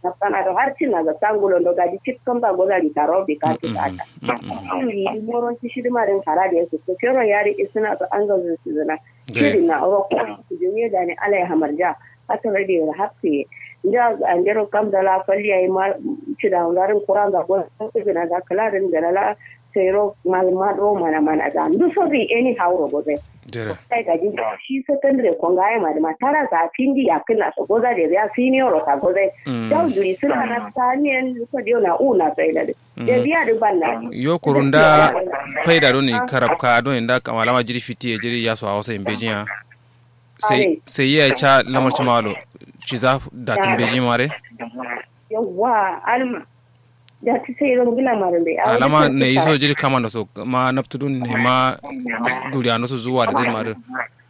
sana do har cin na ga sangulo do gaji cik kan ba gozari taro bi ka ta ta ni di moron ci shi ma den kara da su ko kero yari isna to an ga su zana shiri na ro ko su je da ne alai hamarja haka rade da hafi da an jero kam da la falli ay ma ci da ngarin kuran da ko su na da kala den da la sero mal ma do mana mana da ndu so bi any how ro go sai ga jin shi secondary ko ga ma da matara za pindi ya kina so goza da ya senior ro ka goza da duri suna na tanien ko dio na una sai da da biya da banna yo kurunda faida do ni karabka do inda malama jiri fiti jiri ya so a wasa imbejiya sai sai ya cha lamar malo shi za da tumbeji mare yawa alma da ta sai ron gila marin bai alama ne iso jiri kama da so ma naftudun ne ma duriya no so zuwa da din mare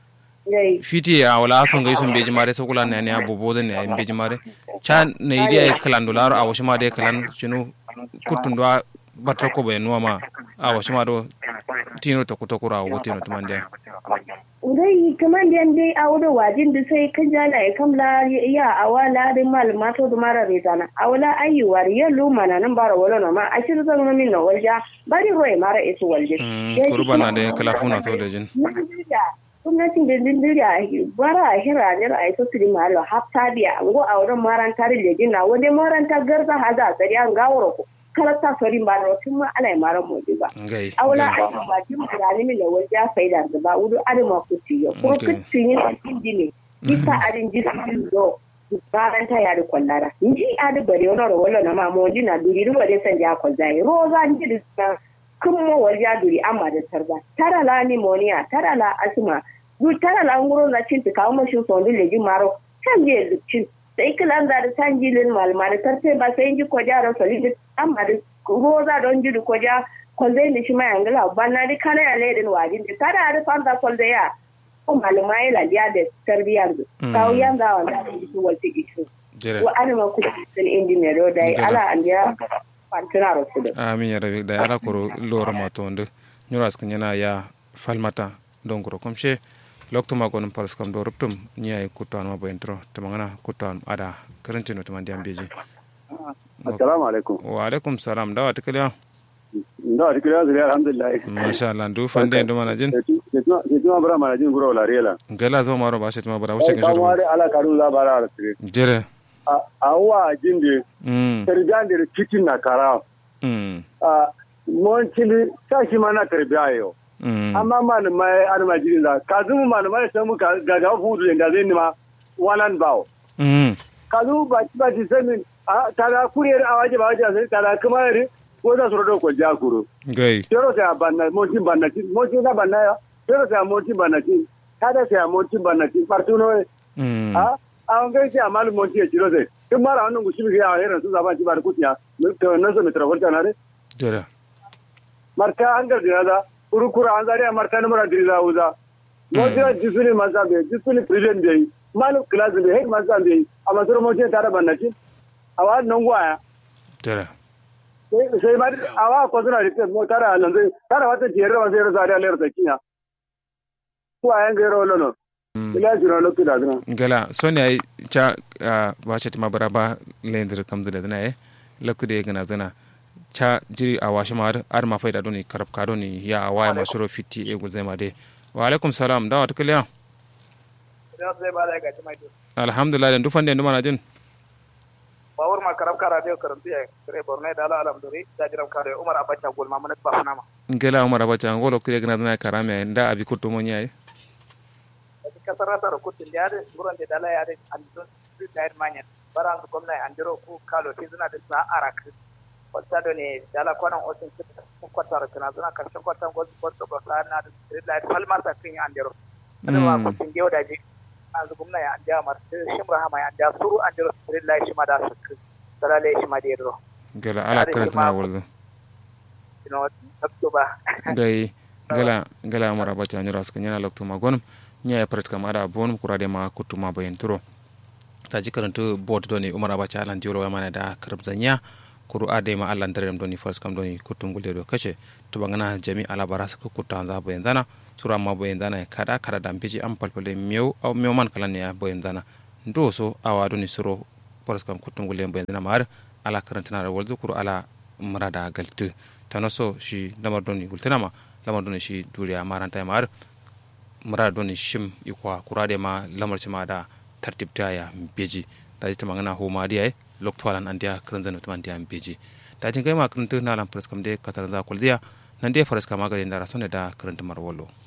fiti a wala asun ga isun beji mare sakula ne ne abubo da ne beji mare cha ne idi ay kalan dolar a washi ma da kalan chinu kutun do batta ko bai nuwa ma a washi ma do tino to kutokura wo tino to mande dai kaman da dai a wurin wajin da sai kan jala ya kamla ya awala da malama to da mara rezana awala ayyuwa ya luma na nan bara wala na ma a shirin zan min na walja bari roye mara isu walje kurba na da kala funa to da jin gwamnatin da dindiriya bara a hira ne a ita su di malo hafta biya ngo a wurin maranta da jin na wani maranta garza haza tsari an gawar ko kalata sori ba da tun ma ala mara mu ba awla ai ba jin mutane mi da wajen faida da ba wudu adama kuti yo ko kuti ne indi ne isa adin jisi do baran ta yari kwallara nji adi bare wala wala na ma mo dina duri ru bare san ja kwalzai roza nji da kun mo wajen duri amma da tarba tara la pneumonia tara la asma du tara la nguro na cin ta kawo mashin sondu leji maro kan je cin sai kilan da da san jilin malma da tarte ba sai ji ko jaro solid amma da roza don jidu ko ja kwalzai ni shi mai angala banna di kana ya ledin wajin da tara da fanta kwalzai ya ko malma ya ladiya da tarbiyar da kawo yan ga wanda da su walti isu wa anima ku sun indi ne do dai ala andiya fantina ro su amin ya rabi da ala koro lora matonde nyuras kanyana ya falmata don koro komshe loktuma gonum paras kam do ruptum ñiyay kuttan ma boyen tro temangana kuttan ada karantino tuma ndiam beji assalamu alaikum wa alaikum salam dawa tikaliya ndawa tikaliya zuri alhamdulillah masha Allah ndu fande ndu mana jin jetuma bara mana jin guro la riela gala zo maro ba shetima bara wuce kan wari ala karu za bara ala tire jere a wa jinde terjande kitin na kara a mon chili sashi mana terbiayo amma malamai almajirin da ka zumu malamai sai muka gaga fudu da zai nima walan bawo ka zumu ba ci ba ci samin a tara kuriyar a waje ba waje sai tara kuma yare ko za su rodo ko ja kuro gai tero sai banna mocin banna ci mocin da banna ya tero sai mocin banna ci kada sai mocin banna ci partuno a a ngai sai amal mocin ya ciro sai kin mara wannan gushi ga ya heran su zaba ci ba kutiya to nan so metra volta na re jere marka an ga da kurukura an zari a martani mara diriza wuza mojira jisuni masa bai jisuni prison bai malu class bai head masa bai a masoro moje tare bannaci a wa nan gwaya tare sai ma a wa ko suna rike mo tare nan zai tare wata jere ba sai ro zari a lera sakiya ko ayan ga ro lono ila jira lo kida dana gala soni ai cha ba ce ma bara ba lendir kamdu da dana eh lakude gana zana cha jiri a washe ma ar ma faida doni karab ka doni ya a waya masuro fiti e guzai ma de wa alaikum salam da wata kiliya alhamdulillah da dufan da yanzu mana jin bawur ma karab kara de karamti ya kare borne da ala alam dori da jiram kare umar abacha gol ma manat ba funama ngela umar abacha ngolo kire gna na karame nda abi kutu mo nyai kasara sara kutin da yare buran da dala yare an don da manya baran ko komna andiro ku kalo tizuna da sa arak kwata da ne dala kwanan osin sun kwatar kana zuna karshen kwatan gwazu gwazu ba sa na da street light falmar sa kan yi andero kada ma kusin gewa da je an zu gumna ya andiya mar shimra hama ya andiya suru andero street light shi ma da su salale shi ma da yadro gala ala karanta na wurzu ino tabto ba dai gala gala mara bacha nyara suka nyana lokto magonum nya ya pres kamara bonum kurade ma kutuma bayen turo ta ji karantu board doni umar abacha alan jiro ya mana da karbzanya kuru ade ma allah ndarem doni fars kam doni kuttungule do kace to bangana jami ala bara saka kutta za bo yandana tura ma bo yandana kada kada dam biji am palpale mew aw mew man kala ne bo yandana ndo so awa doni suro poras kam kutum gulen bayan na mar ala karantana da walzu kuru ala murada galtu tanoso shi lamar doni gultana ma lamar doni shi duriya maranta mar murada doni shim ikwa kurade ma lamar ma da tartibta ya beji da jita magana ho ma diya loktolan an dia karan zanu tuman dia beji da jin kai ma karanta na lan poras kam de katar za kulziya nan dai poras kam magare da rasone da karanta marwalo